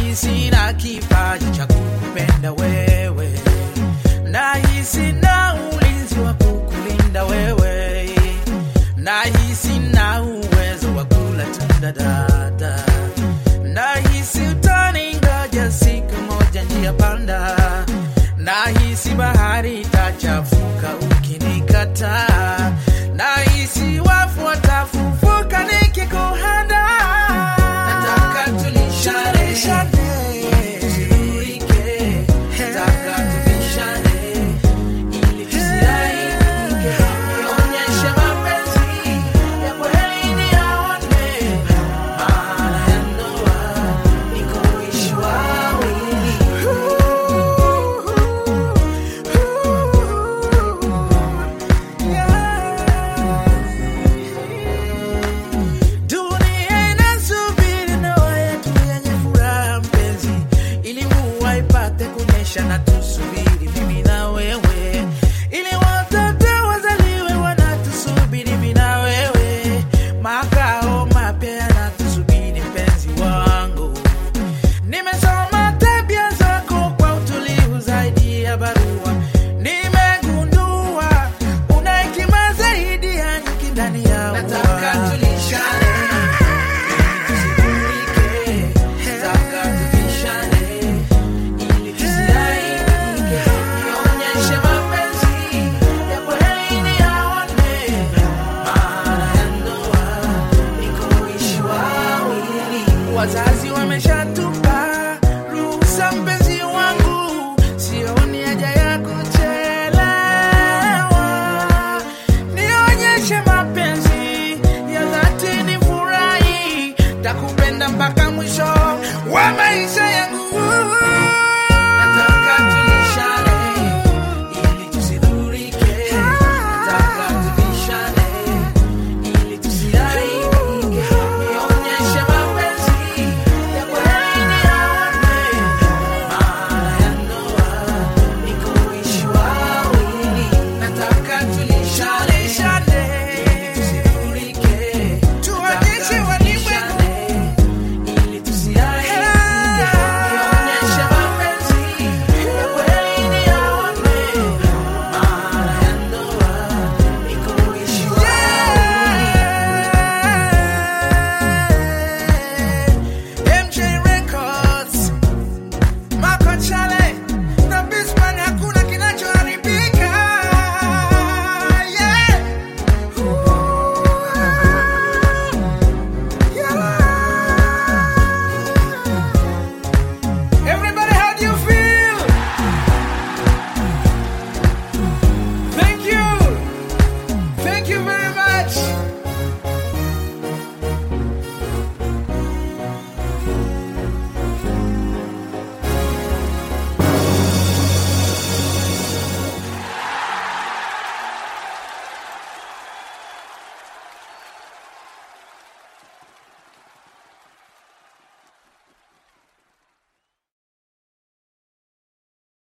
nahisi na kipaji cha kukupenda wewe, nahisi na ulinzi wa kukulinda wewe, nahisi na uwezo wa kula tunda dada, nahisi utaningoja siku moja njia panda, nahisi bahari itachafuka ukinikataa, nahisi wafu watafufuka nikikuhanda. Nataka tulishane, tusiburike, nataka tubishane, ili tusiaibike. Nionyeshe mapenzi ya kweli niyaone, maana ya ndoa ni kuishi wawili. Dunia inasubiri ndoa yetu yenye furaha mpenzi, ili mvua ipate kunyesha na tusubiri mimi na wewe, ili watoto wazaliwe wanatusubiri mimi na wewe, makao mapya yanatusubiri mpenzi wangu. Nimesoma tabia zako kwa utulivu zaidi ya barua, nimegundua una hekima zaidi ya nyuki ndani ya ua. Nataka tulishane, tusiburike, nataka tubishane, ili tusiaibike. Nionyeshe mapenzi ya kweli niyaone, maana ya ndoa ni kuishi wawili. Wazazi wameshatupa ruhusa, mpenzi wangu, sioni haja ya kuchelewa. Nionyeshe mapenzi ya dhati, ni furahi, takupenda mpaka mwisho